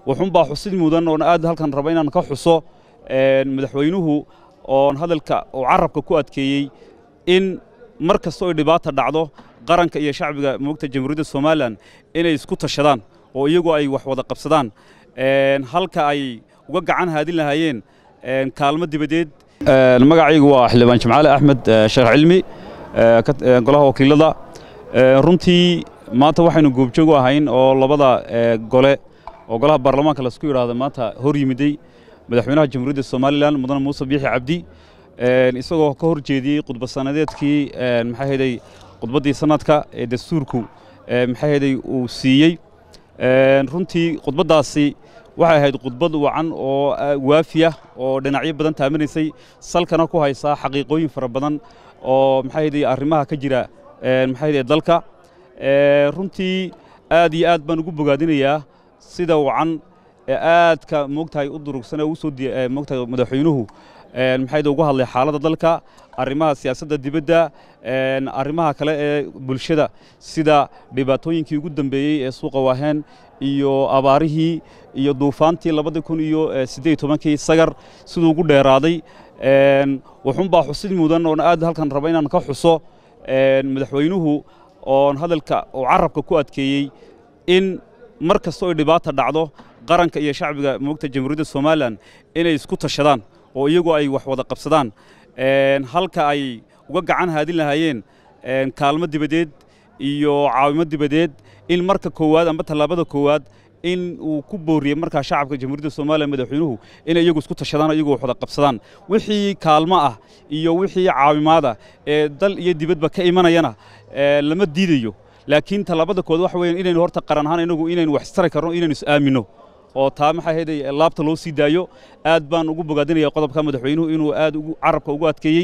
wuxuunbaa xusid mudan oon aad halkan raba inaan ka xuso madaxweynuhu oon hadalka uu carabka ku adkeeyey in mar kasta oy dhibaata dhacdo qaranka iyo shacbiga moogta jamhuuriyadda somalilan inay isku tashadaan oo iyagu ay wax wada qabsadaan halka ay uga gacan haadin lahaayeen kaalmo dibadeed magacaygu waa xildhibaan jimcaale axmed sheekh cilmi golaha wakiilada runtii maanta waxaynu goobjoog u ahayn oo labada gole oo golaha baarlamaanka laisku yidhaahdo maanta hor yimiday madaxweynaha jamhuuriyadda somalilan mudane muuse biixi cabdi isagoo ka hor jeediyey khudbasanadeedkii maxaa heday khudbaddii sanadka ee dastuurku maxaa heday uu siiyey runtii khudbaddaasi waxay ahayd khudbad wacan oo waafiya oo dhinacyo badan taamanaysay salkana ku haysaa xaqiiqooyin fara badan oo maxaa heday arrimaha ka jira maxaa heday dalka runtii aad iyo aad baan ugu bogaadinayaa sida wacan ee aadka moogtahay u durugsan ee u soo moogtahay madaxweynuhu maxay uga hadlay xaaladda dalka arrimaha siyaasadda dibadda arrimaha kale ee bulshada sida dhibaatooyinkii ugu dambeeyey ee suuqa waaheen iyo abaarihii iyo duufaantii labadii kun iyo siddeed tobankii sagar siduu ugu dheeraaday wuxuunbaa xusid mudan oon aad halkan raba inaan ka xuso madaxweynuhu oon hadalka uu carabka ku adkeeyey in mar kasta oy dhibaata dhacdo qaranka iyo shacbiga moogta jamhuuriyadda somalilan inay isku tashadaan oo iyagu ay wax wada qabsadaan halka ay uga gacan haadin lahaayeen kaalmo dibadeed iyo caawimo dibadeed in marka koowaad amba tallaabada koowaad in uu ku booriyey markaa shacabka jamhuuriyadda somalilan madaxweynuhu inay iyagu isku tashadaan iyagu wax wada qabsadaan wixii kaalmo ah iyo wixii caawimaada ee dal iyo dibadba ka imanayana lama diidayo laakiin tallaabada kood waxa weeyaan inaynu horta qaran ahaan inagu inaynu wax istari karno inaynu is aamino oo taa maxaa heday laabta loo sii daayo aad baan ugu bogaadinaya qodobka madaxweynuhu inuu aad carabka ugu adkeeyey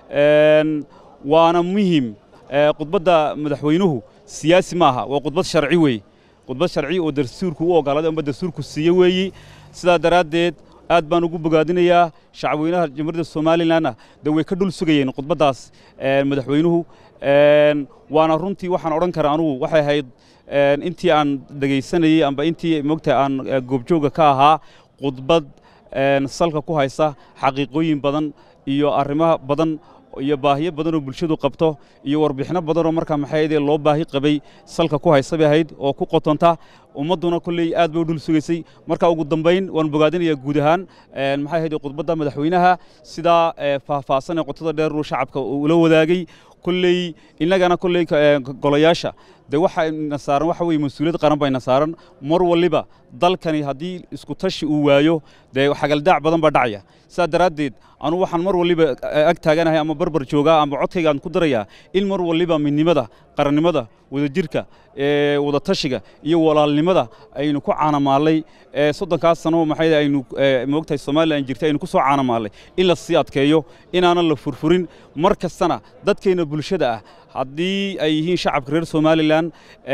waana muhim khudbadda madaxweynuhu siyaasi ma aha waa khudbad sharci weeye khudbad sharci oo dastuurku u ogolaaday amba dastuurku siiye weeyi sidaa daraaddeed aad baan ugu bogaadinayaa shacabweynaha jamhuuriyadda somalilanna de way ka dhul sugayeen khudbaddaas madaxweynuhu waana runtii waxaan odhan karaa anugu waxay ahayd intii aan dhegaysanayey amba intii moogtahay aan goobjooga ka ahaa khudbad salka ku haysa xaqiiqooyin badan iyo arrimo badan iyo baahiyo badan oo bulshadu qabto iyo warbixino badan oo markaa maxaayadee loo baahi qabay salka ku haysa bay ahayd oo ku qotonta ummadduna kolley aad bay u dhul sugaysay marka ugu dambayn waan bogaadinayaa guud ahaan maxay ahayd khudbadda madaxweynaha sidaa faahfaahsan ee qotada dheer uu shacabka ula wadaagay kolley innagana kolley golayaasha dee waxayna saaran waxa weye mas-uuliyad qaran bayna saaran mar waliba dalkani haddii isku tashi uu waayo dee xagaldaac badan baa dhacaya sidaa daraaddeed anugu waxaan mar waliba ag taaganahay ama barbar joogaa ama codkaygaan ku darayaa in mar waliba midnimada qarannimada wadajirka wada tashiga iyo walaalnimada aynu ku caanamaallay soddonkaas sano maxay aynu moogtahay somalilan jirtay aynu ku soo caanamaallay in la sii adkeeyo inaanan la furfurin mar kastana dadkeenna bulshada ah haddii ay yihiin shacabka reer somalilan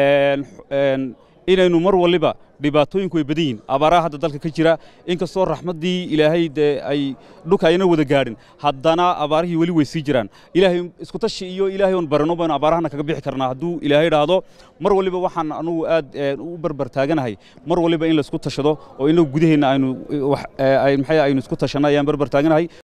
inaynu mar waliba dhibaatooyinku way badan yihin abaaraha hadda dalka ka jira inkastoo raxmaddii ilaahay dee ay dhulka ayna wada gaadhin haddana abaarihii weli way sii jiraan ilaahay isku tashi iyo ilaahay oon barano baynu abaarahana kaga bixi karnaa hadduu ilaahay dhaahdo mar waliba waxaan anugu aad u barbar taaganahay mar waliba in laisku tashado oo inagu gudaheenna aynu maxay aynu isku tashanno ayaan barbar taaganahay